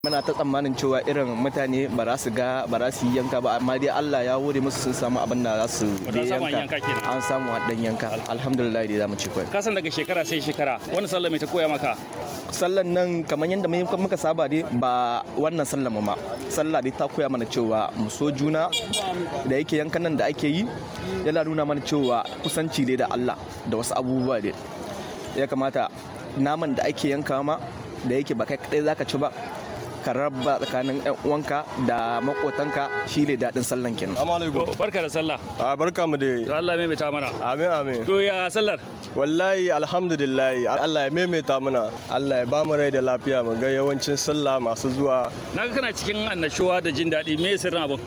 muna ta tsammanin cewa irin mutane ba za su ga ba za su yi yanka ba amma dai Allah ya wuri musu sun samu abin da za su Wata samu an yanka kenan. an samu dan yanka alhamdulillah dai zamu ci kwai ka san daga shekara sai shekara wani sallah mai ta koya maka sallan nan kamar yadda mu- muka saba dai ba wannan sallan mu ma sallah dai ta koya mana cewa mu so juna da yake yankan nan da ake yi yana nuna mana cewa kusanci dai da Allah da wasu abubuwa dai ya kamata naman da ake yanka ma da yake ba kai kadai zaka ci ba ka raba tsakanin yan uwanka da makotanka shi ne daɗin sallan kenan Assalamu To, barka da sallah A barka mu to dai. Allah mai ta mana Amin amin. to ya sallar Wallahi alhamdulillah Allah ya maimaita mana. Allah ya ba mu rai da lafiya mu ga yawancin sallah masu zuwa. na ga kana cikin annashuwa da jin daɗi me sirrin abin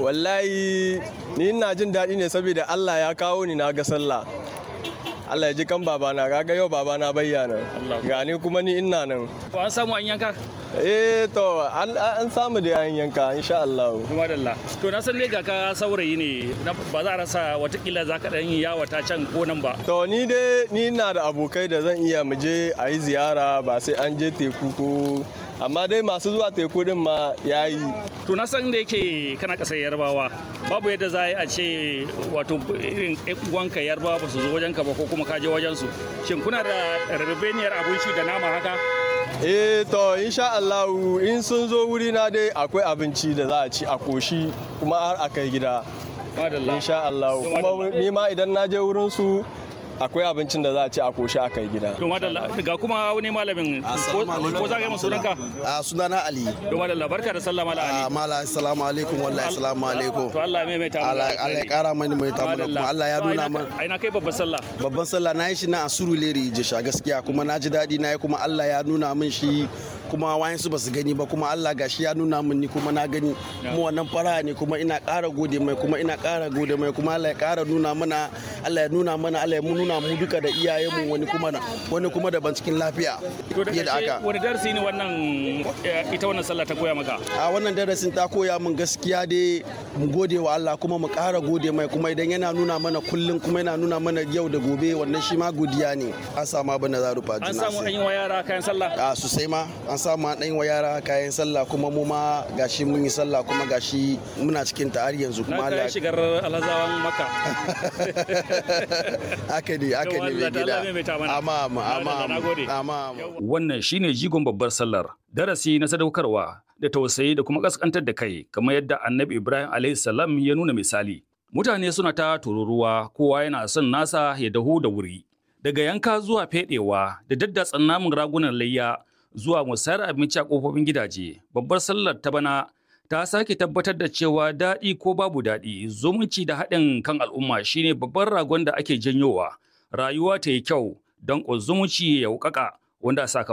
Wallahi ni ina jin daɗi ne saboda Allah ya kawo ni na ga sallah. Allah ya ji kan babana kaga yau babana bayyana. Allah. Gani kuma ni ina nan. to an samu an yanka Eh to an an samu da yan yanka insha Allah. kuma dalla to na san dai ga ka saurayi ne na- ba za a rasa watakila za ka ɗan yi yawata can ko nan ba To ni dai ni na da abokai da zan iya mu je a yi ziyara ba sai an je teku ko amma dai masu zuwa teku din ma yayi. to na san da yake kana ƙasar yarbawa babu yadda za a yi a ce wato irin ƴan uwanka yarbawa ba su zo wajenka ba ko kuma ka je wajensu shin kuna da rabebeniyar abinci da nama haka Eh to insha Allah in sun zo wuri na dai akwai abinci da za a ci a koshi kuma har a kai gida madalla insha Allah kuma ni ma idan na je wurin su akwai abincin da za a ci a koshi a kai gida to madalla ga kuma wani malamin ko ko za ka yi masu sunanka a sunana ali to madalla barka da sallah mala a ali mala assalamu alaikum wallahi assalamu alaikum to Allah ya maimaita mu Allah Allah ya kara mani mai tamu da kuma Allah ya nuna man ai na kai babbar sallah babban sallah na yi shi na a Surulere Jisha gaskiya kuma na ji daɗi na yi kuma Allah ya nuna min shi kuma wayan su basu gani ba kuma Allah gashi ya nuna min ni kuma na gani kuma wannan fara ne kuma ina ƙara gode mai kuma ina ƙara gode mai kuma Allah ya ƙara nuna mana Allah ya nuna mana Allah ya nuna mu duka da iyayenmu wani kuma na wani kuma daban cikin lafiya to da fiye da ƙarshe haka wani darasi ne wannan eh, ita wannan sallah ta koya maka a wannan darasin ta koya min gaskiya dai mu gode wa Allah kuma mu ƙara gode mai kuma idan yana nuna mana kullum kuma yana nuna mana yau da gobe wannan shi ma godiya ne an samu abin da za rufa an juna samu an sai. yi wa yara kayan sallah a sosai ma an samu an ɗan wa yara kayan sallah kuma mu ma gashi mun yi sallah kuma gashi muna cikin ta har yanzu na kuma kai Allah shigar alhazawan maka haka ne haka ne Yau, Allah, mai Allah gida maimaita mana. amma amma amma Na gode. amma amma wannan shine jigon babbar sallar darasi na sadaukarwa da tausayi da kuma kaskantar da kai kamar yadda annabi ibrahim alayhi salam ya nuna misali mutane suna ta tururuwa kowa yana son nasa ya dahu da wuri daga yanka zuwa fedewa da daddatsan namun ragunan layya zuwa musayar abinci a kofofin gidaje babbar sallar ta bana ta sake tabbatar da cewa daɗi ko babu daɗi zumunci da haɗin kan al'umma shine babban ragon da ake janyowa rayuwa ta yi kyau don zumunci ya wuƙaƙa wanda a sakamakon